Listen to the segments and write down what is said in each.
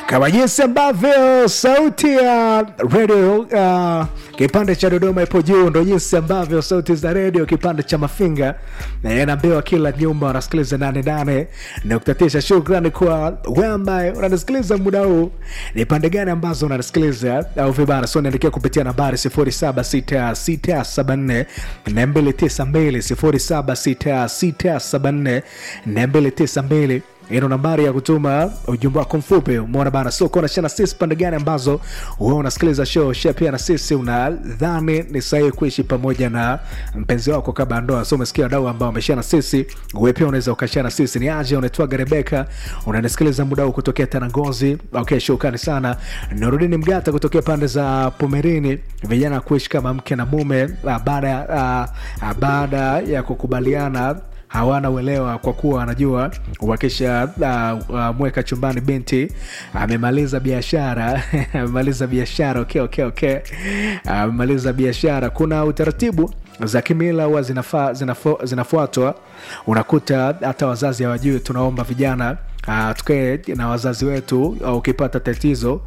kama jinsi ambavyo sauti ya redio uh, kipande cha Dodoma ipo juu, ndo jinsi ambavyo sauti za redio kipande cha Mafinga na inaambiwa kila nyumba wanasikiliza nane nane nukta tisa. Shukrani kwa wewe ambaye unanisikiliza muda huu. Ni pande gani ambazo unanisikiliza au vibana? So niandikia kupitia nambari sifuri saba sita sita saba nne na mbili tisa mbili sifuri saba sita sita saba nne na mbili tisa mbili ino nambari ya kutuma ujumbe wako mfupi umeona bana so kona shana sisi pande gani ambazo wewe unasikiliza show share pia na sisi unadhani ni sahihi kuishi pamoja na mpenzi wako kabla ya ndoa so umesikia wadau ambao wameshare na sisi wewe pia unaweza ukashare na sisi ni aje unaitwaga Rebeka unanisikiliza muda huu kutokea Tanangozi okay shukrani sana Nurudini Mgata kutokea pande za Pomerini vijana kuishi kama mke na mume ah, baada ah, ah, baada ya kukubaliana hawana uelewa kwa kuwa anajua wakisha uh, uh, mweka chumbani binti amemaliza biashara amemaliza biashara okay, okay, okay. amemaliza biashara kuna utaratibu za kimila huwa zinafa, zinafo, zinafuatwa unakuta hata wazazi hawajui tunaomba vijana Uh, tukae na wazazi wetu uh, ukipata tatizo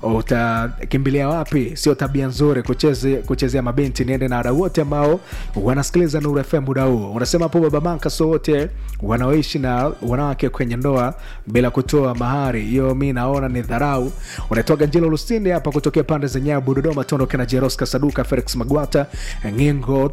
utakimbilia wapi sio tabia nzuri kucheze, kuchezea mabinti niende na wadau wote ambao wanasikiliza Nuru FM muda huu unasema hapo baba manka so wote wanaoishi na wanawake kwenye ndoa bila kutoa mahari hiyo mi naona ni dharau unaitoka njilo lusinde hapa kutokea pande za nyabu dodoma tuondoke na jeroska saduka felix magwata ngingo uh,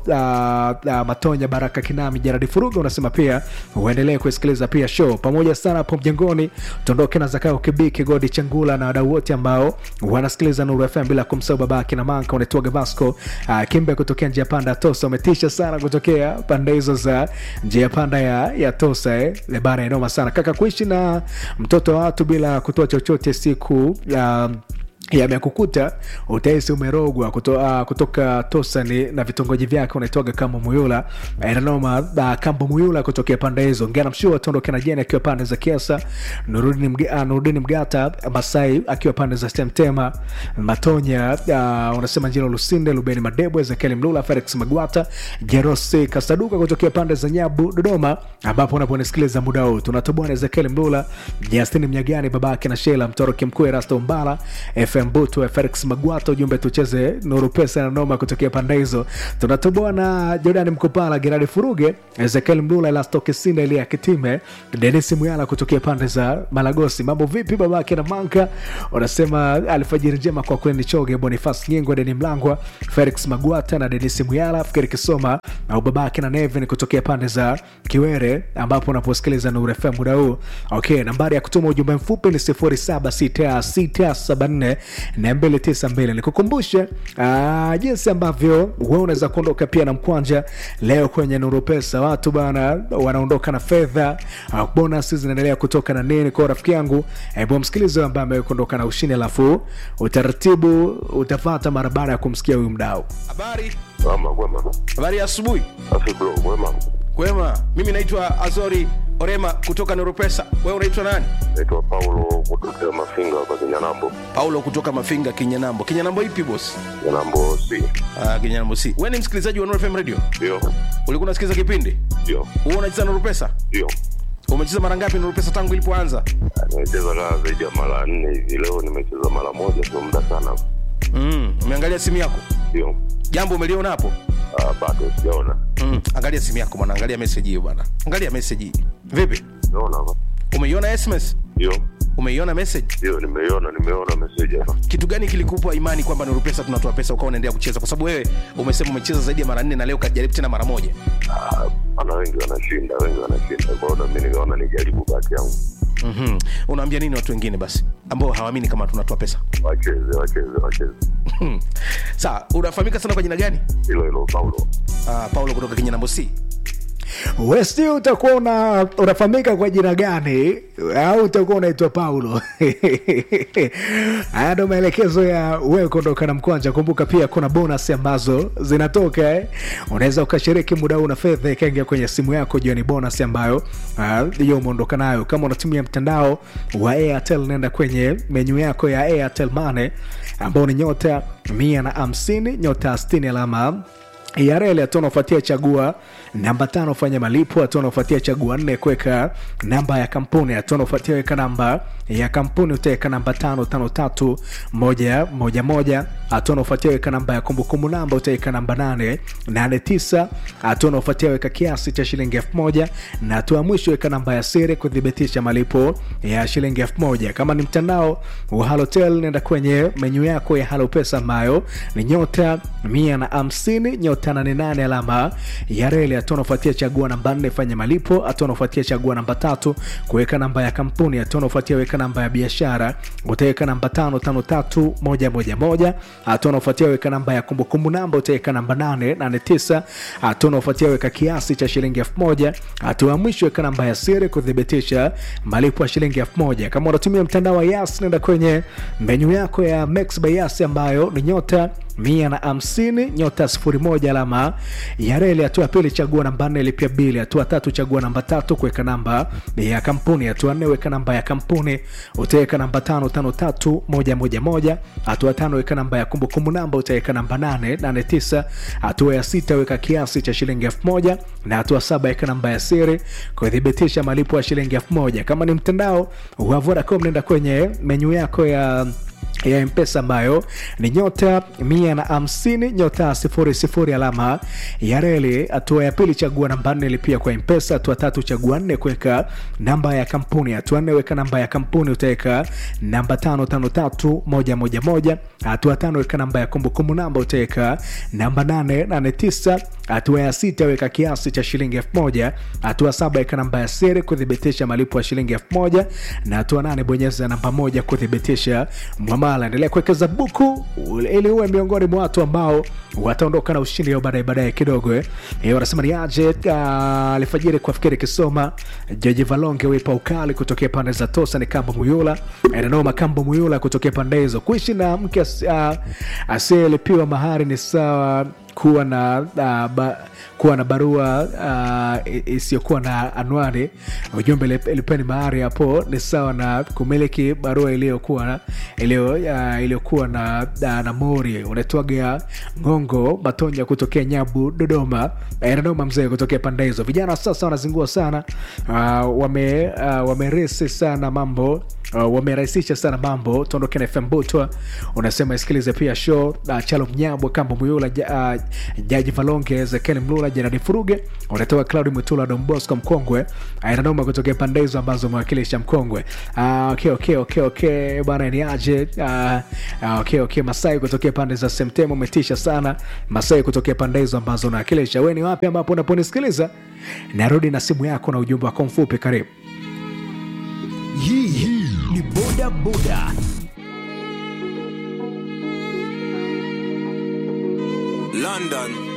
uh, matonya baraka kinami jaradi furuga unasema pia uendelee kusikiliza pia show pamoja sana hapo mjengoni tuondoke na zakao kibiki godi changula na wadau wote ambao wanasikiliza nuru fm bila kumsahau babake na manka unaitwaga vasco uh, kimbe kutokea njia panda ya tosa umetisha sana kutokea pande hizo za njia panda ya, ya tosa eh. bara inoma sana kaka kuishi na mtoto wa watu bila kutoa chochote siku uh, yamekukuta utahisi umerogwa kuto, uh, kutoka tosani na vitongoji vyake unaitwaga kambo muyula nanoma uh, kambo muyula kutokea pande hizo ngana mshua tondoke na jeni akiwa pande za kiasa nurudini, mga, uh, nurudini mgata masai akiwa pande za stemtema matonya uh, unasema njilo lusinde lubeni madebo ezekieli mlula felix magwata jerosi kasaduka kutokea pande za nyabu dodoma ambapo unaponisikiliza muda huu tunatoboa na ezekieli mlula justini mnyagani babake na shela mtoroki mkuu erasto mbala fm butu felix magwata ujumbe tucheze nuru pesa na noma kutokea pande hizo tunatoboa na jordani mkopala geradi furuge ezekiel mlula elastokesinda elia kitime denis muyala kutokea pande za malagosi mambo vipi babake na manka unasema alfajiri njema kwa kweli choge bonifas nyingo deni mlangwa felix magwata na denis muyala fikiri kisoma au babake na nevin kutokea pande za kiwere ambapo unaposikiliza nuru fm muda huu okay nambari ya kutuma ujumbe mfupi ni 076674 na 292 nikukumbushe uh, jinsi ambavyo we unaweza kuondoka pia na mkwanja leo kwenye nuru pesa watu bana wanaondoka na fedha uh, bonus zinaendelea kutoka na nini kwa rafiki yangu hebu msikilizi ambaye amekuondoka na ushindi alafu utaratibu utafata mara baada ya kumsikia huyu mdau Habari, Ama kwema. habari ya asubuhi. Safi bro, kwema. Kwema, mimi naitwa Azori Orema kutoka Neuropesa. Wewe unaitwa nani? Naitwa Paulo kutokea Mafinga hapa Kinyanambo. Paulo kutoka Mafinga, Kinyanambo. Kinyanambo ipi boss? Kinyanambo si. Ah, Kinyanambo si. Wewe ni msikilizaji wa Nuru FM Radio? Ndio. Ulikuwa unasikiza kipindi? Ndio. Wewe unacheza Nuru Pesa? Ndio. Umecheza mara ngapi Nuru Pesa tangu ilipoanza? Ah, Nimecheza kaa zaidi ya mara nne hivi. Leo nimecheza mara moja, sio muda sana. Mm, umeangalia simu yako? Ndio. Jambo umeliona hapo? Ah, bado sijaona. Mm, angalia simu yako bwana, angalia message hiyo bwana. Angalia message hii. Vipi? Naona hapa. Umeiona SMS? Ndio. Umeiona message? Ndio, nimeiona, nimeona message hapa. kitu gani kilikupa imani kwamba Nuru Pesa tunatoa pesa ukawa unaendelea kucheza? Kwa sababu wewe umesema umecheza zaidi ya mara nne na leo kajaribu tena mara moja. Ah, ana wengi wanashinda, wengi wanashinda. Kwa hiyo na mimi nikaona nijaribu bahati yangu. mm Unaambia nini watu wengine basi ambao hawaamini kama tunatoa pesa? Wacheze, wacheze, wacheze. Sawa, unafahamika sana kwa jina gani? Hilo hilo Paulo. Uh, Paulo kutoka Kinyanambo C. westi utakuwa una, unafahamika kwa jina gani au utakuwa unaitwa paulo haya ndo maelekezo ya wewe kuondoka na mkwanja kumbuka pia kuna bonus ambazo zinatoka eh? unaweza ukashiriki muda huu na fedha ikaingia kwenye simu yako jua ni bonus ambayo hiyo uh, umeondoka nayo kama unatumia mtandao wa airtel nenda kwenye menyu yako ya airtel mane ambao ni nyota mia na hamsini nyota 60 alama ya reli hatua unaofuatia chagua namba tano fanya malipo hatua unaofuatia chagua nne kuweka namba ya kampuni hatua unaofuatia weka namba ya kampuni utaweka namba tano tano tatu moja moja moja hatua unaofuatia weka namba ya kumbukumbu namba utaweka namba nane nane tisa hatua unaofuatia weka kiasi cha shilingi elfu moja na hatua ya mwisho weka namba ya siri kuthibitisha malipo ya shilingi elfu moja kama ni mtandao wa halotel nenda kwenye menyu yako ya halo pesa ambayo ni nyota mia na hamsini nyota nane nane alama ya reli hatua unaofuatia chagua namba nne fanya malipo hatua unaofuatia chagua namba tatu kuweka namba ya kampuni hatua unaofuatia weka namba ya biashara utaweka namba tano tano tatu moja moja moja hatua unaofuatia weka namba ya kumbukumbu namba utaweka namba nane nane tisa hatua unaofuatia weka kiasi cha shilingi elfu moja hatua ya mwisho weka namba ya siri kuthibitisha malipo ya shilingi elfu moja kama unatumia mtandao wa yas nenda kwenye menyu yako ya Max by yas ambayo ni nyota mia na hamsini nyota sifuri moja alama ya reli. Hatua ya pili chagua namba nne lipia bili. Hatua tatu chagua namba tatu kuweka namba ya kampuni. Hatua nne weka namba ya kampuni, utaweka namba tano tano tatu moja moja moja. Hatua tano weka namba ya kumbukumbu namba, utaweka namba nane nane tisa. Hatua ya sita weka kiasi cha shilingi elfu moja na hatua saba weka namba ya siri kuthibitisha malipo ya shilingi elfu moja. Kama ni mtandao wa Vodacom, nenda kwenye menyu yako ya ya mpesa ambayo ni nyota mia na hamsini nyota sifuri sifuri alama ya reli. Hatua ya pili chagua namba nne lipia kwa mpesa. Hatua tatu chagua nne kuweka namba ya kampuni. Hatua nne weka namba ya kampuni, utaweka namba tano tano tatu moja moja moja. Hatua tano weka namba ya kumbukumbu namba, utaweka namba nane nane tisa. Hatua ya sita weka kiasi cha shilingi elfu moja. Hatua saba weka namba ya siri kuthibitisha malipo ya shilingi elfu moja na hatua nane bonyeza namba moja kuthibitisha mwamala. Endelea kuwekeza buku ili uwe miongoni mwa watu ambao wataondoka na ushindi baadaye baadaye kidogo eh. Eh, wanasema ni aje uh, alfajiri kwa fikiri kisoma Jaji Valonge wipa ukali kutokea pande za Tosa ni Kambo Muyula Enanoma Kambo Muyula kutokea pande hizo. Kuishi na mke as- uh, asiyelipiwa mahari ni sawa kuwa na uh, ba, kuwa na barua uh, i- isiyokuwa na anwani. Ujumbe ilip- ilipeni mahari hapo ni sawa na kumiliki barua iliyokuwa na- iliyo uh, iliyokuwa na, na, na mori. Unaitwaga Ngongo Matonya kutokea Nyabu Dodoma, Eh, Dodoma mzee kutokea pande hizo. Vijana sasa wanazingua sana uh, wame uh, wameresi sana mambo Uh, wamerahisisha sana mambo. Tuondoke na FM Butwa, unasema isikilize pia show uh, Chalo Mnyabwa, Kambo Muyula, ja, uh, Jaji Valonge, Ezekiel Mlula, Jeradi Furuge, unatoka Claudi Mutula, Don Bosco Mkongwe, Ainanoma kutokea pande hizo ambazo umewakilisha Mkongwe. Uh, okay, okay, okay, okay, bana ni aje? Uh, uh, okay, okay, Masai kutokea pande za Semtemo, umetisha sana Masai kutokea pande hizo ambazo unawakilisha. Wewe ni wapi ambapo unaponisikiliza? Narudi na simu yako na ujumbe wako mfupi, karibu. Hii ni boda boda. London.